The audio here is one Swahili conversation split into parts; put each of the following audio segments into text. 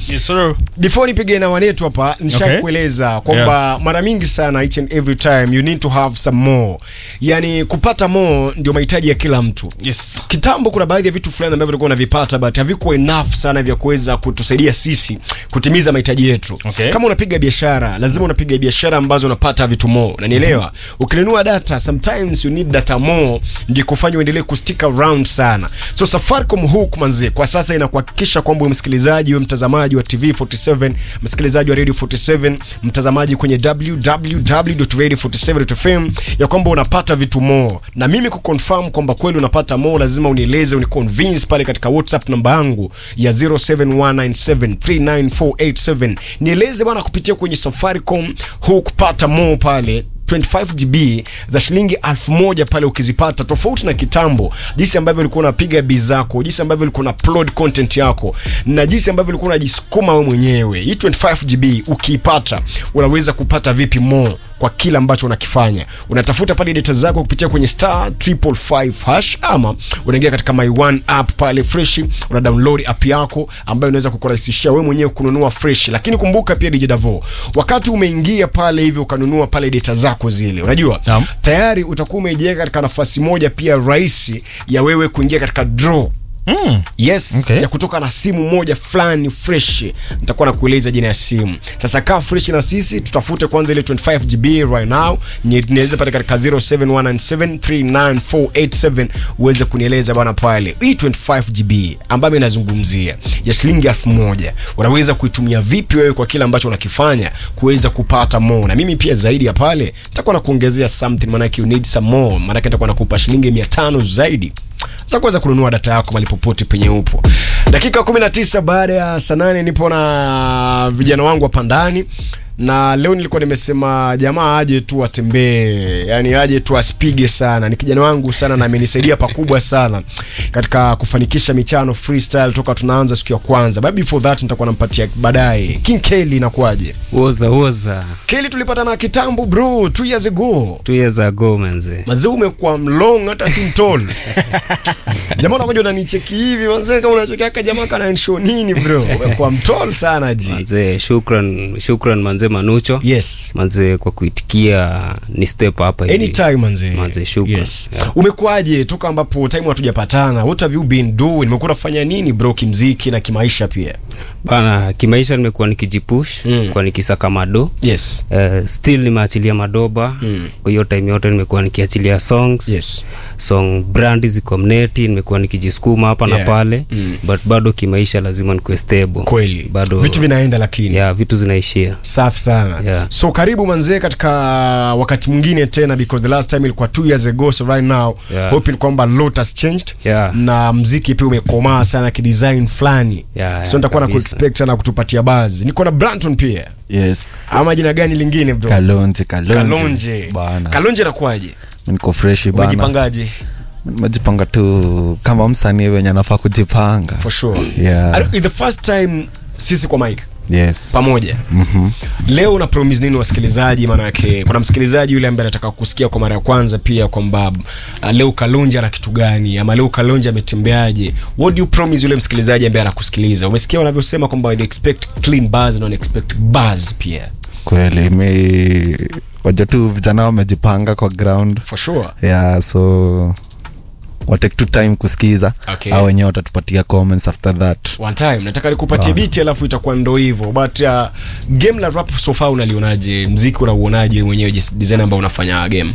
Yes, sir. before nipige na wanetu hapa nishakueleza kwamba mara mingi sana each and every time you need to have some more yani kupata more ndio mahitaji ya kila mtu Yes. kitambo kuna baadhi ya vitu fulani ambavyo tulikuwa unavipata but havikuwa enough sana vya kuweza kutusaidia sisi kutimiza mahitaji yetu Okay. kama unapiga biashara lazima unapiga biashara ambazo unapata vitu more nanielewa ukinunua data sometimes you need data more ndio kufanya uendelee kustick around sana so safaricom hook manze kwa sasa inakuhakikisha kwamba wewe msikilizaji wewe mtazamaji wa tv 47 msikilizaji wa radio 47 mtazamaji kwenye www.radio47.fm ya kwamba unapata vitu more na mimi kuconfirm kwamba kweli unapata more lazima unieleze uniconvince pale katika whatsapp namba yangu ya 0719739487 nieleze bwana kupitia kwenye safaricom huu kupata more pale 25 GB za shilingi elfu moja pale ukizipata, tofauti na kitambo, jinsi ambavyo ulikuwa unapiga bi zako, jinsi ambavyo ulikuwa una upload content yako na jinsi ambavyo ulikuwa unajisukuma wewe mwenyewe. Hii 25 GB ukiipata, unaweza kupata vipi more kwa kila ambacho unakifanya. Unatafuta pale data zako kupitia kwenye star 555 hash, ama unaingia katika my one app pale fresh, una download app yako ambayo inaweza kukurahisishia wewe mwenyewe kununua fresh. Lakini kumbuka pia DJ Davo, wakati umeingia pale hivi ukanunua pale data zako zile, unajua Naam. tayari utakuwa umejiweka katika nafasi moja pia rahisi ya wewe kuingia katika draw Mm. yes Okay. ya kutoka na simu moja fulani fresh nitakuwa nakueleza jina ya simu sasa kaa fresh na sisi tutafute kwanza ile 25 GB right now Ni- niweze pale katika 0719739487 uweze kunieleza bwana pale hii 25 GB ambayo inazungumzia ya shilingi elfu moja unaweza kuitumia vipi wewe kwa kile ambacho unakifanya kuweza kupata more na mimi pia zaidi ya pale nitakuwa nakuongezea something maanake you need some more maanake nitakuwa nakupa shilingi 500 zaidi za kuweza kununua data yako mali popote penye upo. Dakika 19 baada ya saa nane nipo na vijana wangu hapa ndani na leo nilikuwa nimesema jamaa aje tu atembee, yani aje tu asipige sana. Ni kijana wangu sana na amenisaidia pakubwa sana katika kufanikisha michano freestyle toka tunaanza siku ya kwanza. But before that nitakuwa nampatia baadaye. King Kelly inakuwaje? woza woza Kelly tulipatana kitambo bro, two years ago. two years ago manze Mazee umekuwa mlong hata si mtol. jamaa unakuja unanicheki hivi manze kama unacheki aka jamaa kana nisho nini bro? Umekuwa mtol sana ji. manze shukran shukran manze manucho Yes. manze kwa kuitikia ni step hapa hivi Anytime manze. Manze, shukran. Yes. Yeah. Umekuwaje toka ambapo time hatujapatana? What have you been doing? Umekuwa unafanya nini bro kimziki na kimaisha pia? bana kimaisha nimekuwa nikijipush Mm. kwa nikisaka mado Yes. Uh, still nimeachilia madoba Mm. kwa hiyo time yote nimekuwa nikiachilia songs Yes. song brand ziko mneti nimekuwa nikijisukuma hapa Yeah. na pale Mm. but bado kimaisha lazima nikuwe stable Kweli. bado Vitu vinaenda lakini. yeah, vitu zinaishia safi sana Yeah. so karibu manzee katika wakati mwingine tena because the last time ilikuwa two years ago so right now Yeah. hoping kwamba lot has changed Yeah. na mziki pia umekomaa sana kidesign fulani Yeah, so nitakuwa na kabisa. kuexpect sana kutupatia bazi niko na branton pia yes ama jina gani lingine bro kalonje kalonje kalonje bana kalonje nakuaje niko freshi bana umejipangaje nimejipanga tu kama msanii wenye anafaa kujipanga for sure Yeah. Are- the first time sisi kwa mike yes pamoja Mhm. leo una promise nini wasikilizaji maanake kuna msikilizaji yule ambaye anataka kusikia kwa mara ya kwanza pia kwamba uh, leo kalonji ana kitu gani ama leo kalonji ametembeaje what do you promise yule msikilizaji ambaye anakusikiliza umesikia wanavyosema kwamba they expect clean bars na wana expect bars pia kweli mi waja tu vijana wamejipanga kwa ground for sure yeah so watake tu time kusikiza Okay. au wenyewe watatupatia comments after that one time nataka nikupatie Ah. biti alafu itakuwa ndo hivyo but uh, game la rap so far unalionaje mziki unauonaje mwenyewe jis- design ambao unafanya game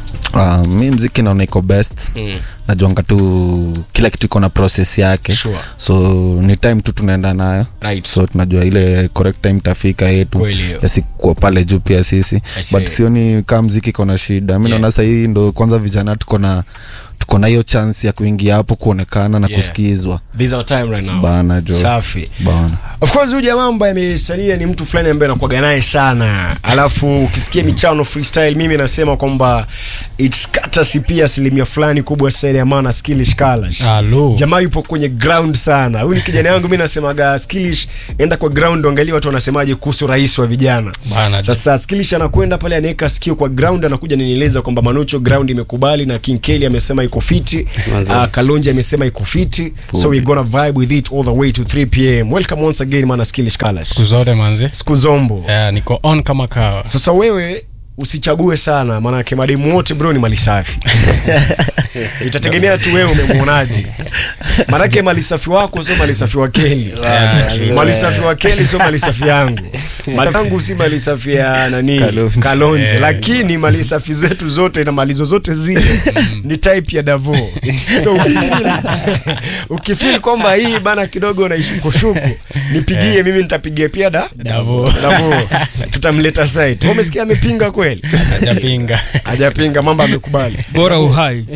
uh, mi mziki naona iko best mm. najuanga tu kila kitu iko na process yake Sure. so ni time tu tunaenda nayo right so tunajua ile correct time tafika yetu Kweli hiyo. yasikuwa pale juu pia sisi I see. but sioni kaa mziki iko na shida mi Yeah. naona sahii ndo kwanza vijana tuko na tuko na hiyo chance ya kuingia hapo kuonekana na Yeah. kusikizwa this is our time right now bana jo safi bana of course huyu jamaa ambaye amesalia ni mtu fulani ambaye anakuaga naye sana alafu ukisikia michano freestyle mimi nasema kwamba its courtesy pia asilimia fulani kubwa sana ya maana skilish kalash Hello. jamaa yupo kwenye ground sana huyu ni kijana yangu mi nasemaga skilish enda kwa ground angalia watu wanasemaje kuhusu rais wa vijana Bana, sasa skilish anakwenda pale anaweka sikio kwa ground anakuja ninieleza kwamba manucho ground imekubali na king kelly amesema iko fiti Manze. uh, kalonji amesema iko fiti so we gonna vibe with it all the way to 3 pm welcome once again mana skilish colors siku zote manzi siku zombo yeah, niko on kama kawa sasa wewe usichague sana maanake mademu wote bro ni mali safi itategemea tu wewe umemwonaje maanake mali safi wako sio mali safi wa keli Yeah, true. mali safi wa keli sio mali safi yangu mali yangu si mali safi ya nani Kalonji. kalonji Eh. lakini mali safi zetu zote na mali zozote zile ni type ya davo so ukifeel, ukifeel kwamba hii bana kidogo naishukushuku nipigie mimi nitapigia pia da Davo. davo tutamleta site Wewe umesikia amepinga kweli hajapinga hajapinga mambo amekubali bora uhai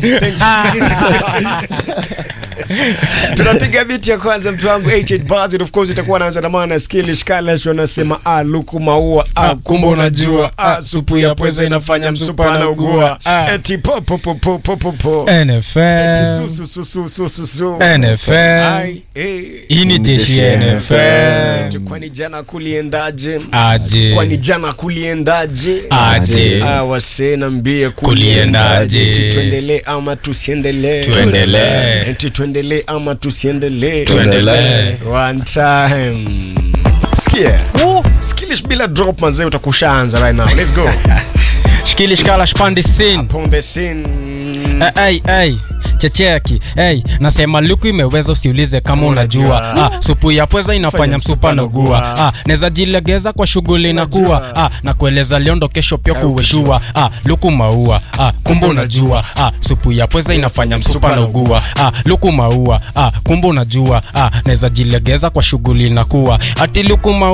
tunapiga biti ya kwanza mtu wangu 88 bars and of course itakuwa naanza na maana skilish kalash wanasema ah luku maua ah kumbe unajua ah supu ya pweza inafanya msupa na ugua Ah. eti po po po po po po po eti NFL su su su su su su su NFL. Ai, eh. hii ni jeshi ya NFL Eti kwani jana kuliendaje aje kwani jana kuliendaje aje Ah, wasee nambie Kuliendaje? Eti tuendelee ama tusiendelee Tuendelee. eti tuendelee ama tusiendelee Tuendelee. one time sikia skilish bila drop mazee utakushaanza right now let's go shikilishkala shpandi sin upon the scene hey, hey. checheki hey, nasema luku imeweza usiulize kama unajua ah, supu ya pweza inafanya msupa na ugua ah, neza jilegeza kwa shughuli na kuwa ah, na kueleza liondo kesho pia kuweshua ah, luku maua ah, kumbe unajua ah, supu ya pweza inafanya msupa na ugua ah, luku maua ah, kumbe unajua ah, neza jilegeza kwa shughuli na kuwa ati luku maua